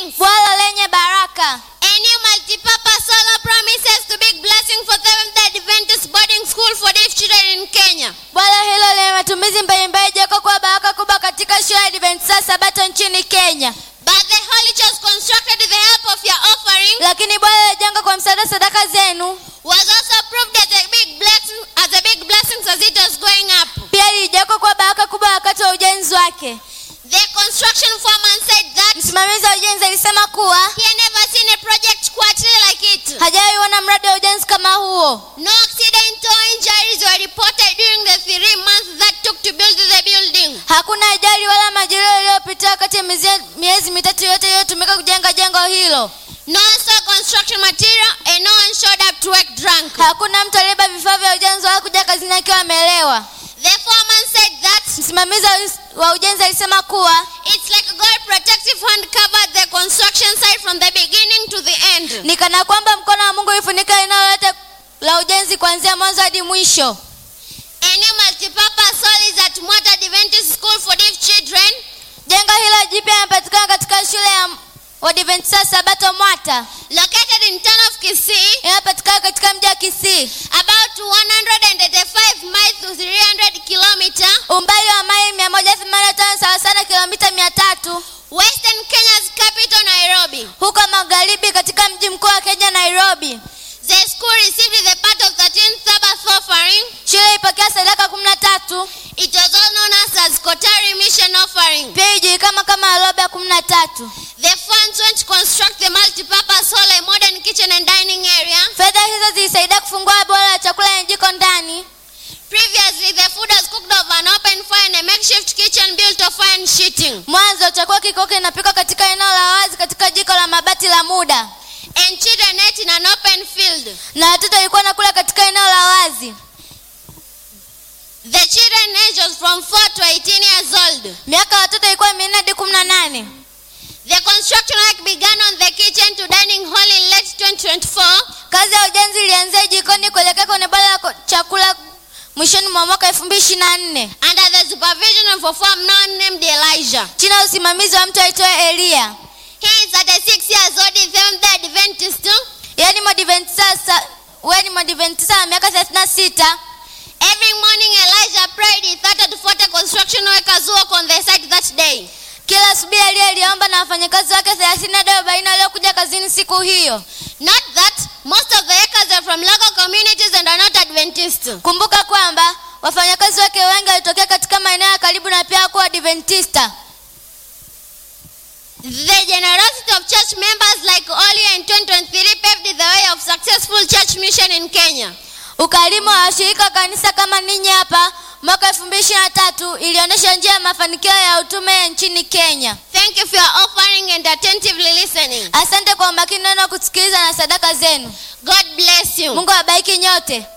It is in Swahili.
blessings. bwalo lenye baraka A new multi-purpose solar promises to big blessing for Seventh Adventist boarding school for deaf children in Kenya. bwalo hilo lenye matumizi mbalimbali jeko kuwa baraka kubwa katika shule ya Adventista Sabato nchini Kenya But the Holy Church constructed with the help of your offering lakini bwalo lilijengwa kwa msaada wa sadaka zenu was also proved as a big blessing as a big blessing as it was going up. pia lilijengwa kuwa baraka kubwa wakati wa ujenzi wake The construction foreman said that msimamizi wa ujenzi alisema kuwa he had never seen a project quite like it. hajawahi ona mradi wa ujenzi kama huo No accident or injuries were reported during the three months that took to build the building. hakuna ajali wala majeruhi yaliyopitia kati ya miezi- miezi mitatu yote iliyotumika kujenga jengo hilo No one saw construction material and no one showed up to work drunk. hakuna mtu aliyeba vifaa vya ujenzi wala kuja kazini akiwa amelewa The foreman said that msimamizi wa- wa ujenzi alisema kuwa it's like God protective hand covered the construction site from the beginning to the end. ni kana kwamba mkono wa mungu ulifunika eneo lote la ujenzi kuanzia mwanzo hadi mwisho A new multi-purpose hall is at Mwata Adventist School for Deaf Children. jengo hilo jipya linapatikana katika shule ya wadventista sabato mwata Located in town of Kisii, inayopatikana katika mji wa kisii about 185 miles to 300 kilometer, umbali wa maili mia moja themanini na tano sawa sana kilomita mia tatu Western Kenya's capital Nairobi. huko magharibi katika mji mkuu wa kenya nairobi The school received the part of 13th Sabbath offering. shule ilipokea sadaka kumi na tatu It was all known as, as Kotari Mission offering. pia ilijulikana kama alobe ya kumi na tatu The funds went to construct the multi-purpose hall, a modern kitchen and dining area. fedha hizo zilisaidia kufungua bora la chakula yenye jiko ndani Previously, the food was cooked over an open fire in a makeshift kitchen built of iron sheeting. mwanzo chakula kilikuwa kinapikwa katika eneo la wazi katika jiko la mabati la muda And children ate in an open field. na watoto walikuwa nakula katika eneo la wazi The children age was from 4 to 18 years old. miaka ya watoto ilikuwa minne hadi kumi na nane The construction work began on the kitchen to dining hall in late 2024. kazi ya ujenzi ilianzia jikoni kuelekea kwenye bala la ko- chakula mwishoni mwa mwaka elfu mbili ishiri na nne under the supervision of a farm now named Elijah. chini ya usimamizi wa mtu aitwaye eliya He is 36 years old in Seventh Adventist. yaani mwadventisa we ni mwadventisa wa miaka thelathini na sita Every morning Elijah prayed he 30 to 40 construction workers work on the site that day. kila asubuhi eliya aliomba na wafanyakazi wake thelathini hadi arobaini waliokuja kazini siku hiyo Not that most of the workers are from local communities and are not Adventist. kumbuka kwamba wafanyakazi wake wengi walitokea katika maeneo ya karibu na pia kuwa adventista The generosity of church members like Oli in 2023 paved the way of successful church mission in Kenya. ukarimu wa washirika wa kanisa kama ninyi hapa mwaka elfu mbili ishiri na tatu ilionyesha njia ya mafanikio ya utume ya nchini kenya Thank you for your offering and attentively listening. asante kwa umakini neno kusikiliza na sadaka zenu God bless you. mungu awabariki nyote